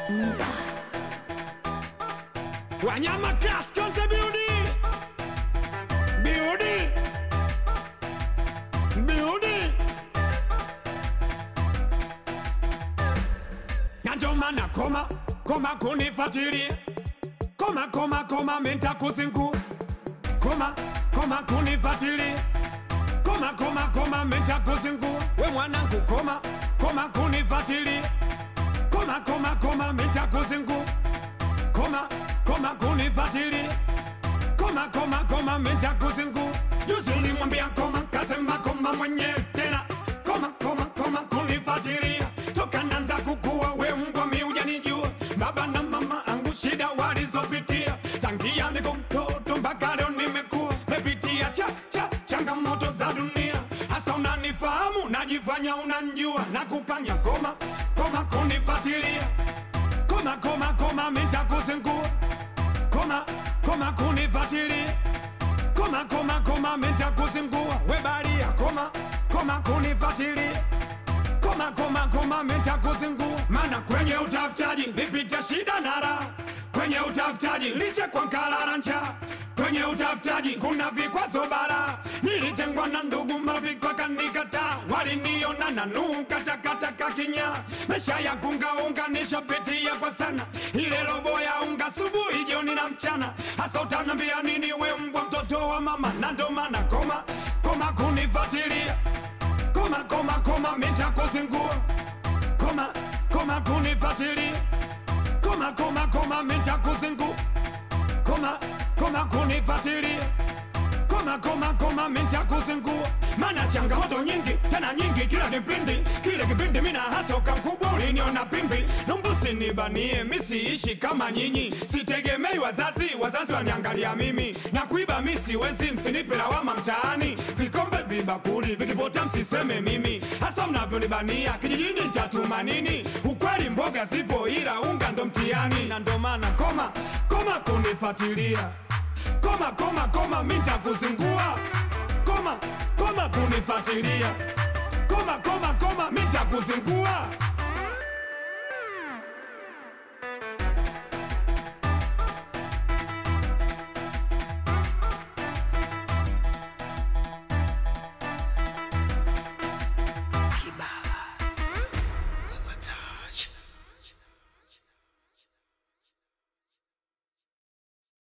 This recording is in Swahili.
Wanyama Class Concept Beauty Beauty Beauty Na ndo maana koma koma kunifuatilia koma koma koma menta kuzingu koma koma kunifuatilia koma koma koma menta kuzingu we mwanangu koma koma kunifuatilia koma koma koma menta kuzingu koma koma kunifuatilia koma koma koma menta kuzingu juzi ulimwambia koma kasema koma mwenyewe tena koma koma koma kunifuatilia toka nanza kukua we mbwa mi hujanijua baba na mama angu shida walizopitia tangia niko mtoto mpaka leo nimekuwa mepitia cha cha changamoto za dunia hasa unanifahamu najifanya unanjua na kupanya koma koma kunifuatilia koma koma koma mitakuzingua koma koma kunifuatilia koma koma koma mitakuzingua webalia koma koma kunifuatilia koma koma koma mitakuzingua mana kwenye utafutaji nipita shida na raha kwenye utafutaji liche kwa nkarara njaa kwenye utafutaji kuna vikwazo bara nilitengwa na ndugu mavikwa kanikataa waliniona na nukatakataka kinya mesha ya kungaunga nishapitia kwa sana ile robo ya unga subuhi jioni na mchana hasa utanambia nini we mbwa mtoto wa mama na ndo maana koma koma kunifuatilia koma koma koma mitakuzingua koma koma kunifuatilia koma koma koma mitakuzingua koma koma kunifuatilia koma koma koma mitakuzingua mana changamoto nyingi tena nyingi kila kipindi kile kipindi mina hasa ukamkubwa uliniona pimbi numbusi nibanie misiishi kama nyinyi sitegemei wazazi wazazi waniangalia mimi na kuiba misiwezi msinipe lawama mtaani vikombe vibakuli vikipota msiseme mimi hasa mnavyonibania kijijini ntatuma nini ukweli mboga zipo ila unga ndo mtiani na ndo maana koma koma kunifuatilia koma koma koma mitakuzingua koma koma kunifuatilia koma koma koma mitakuzingua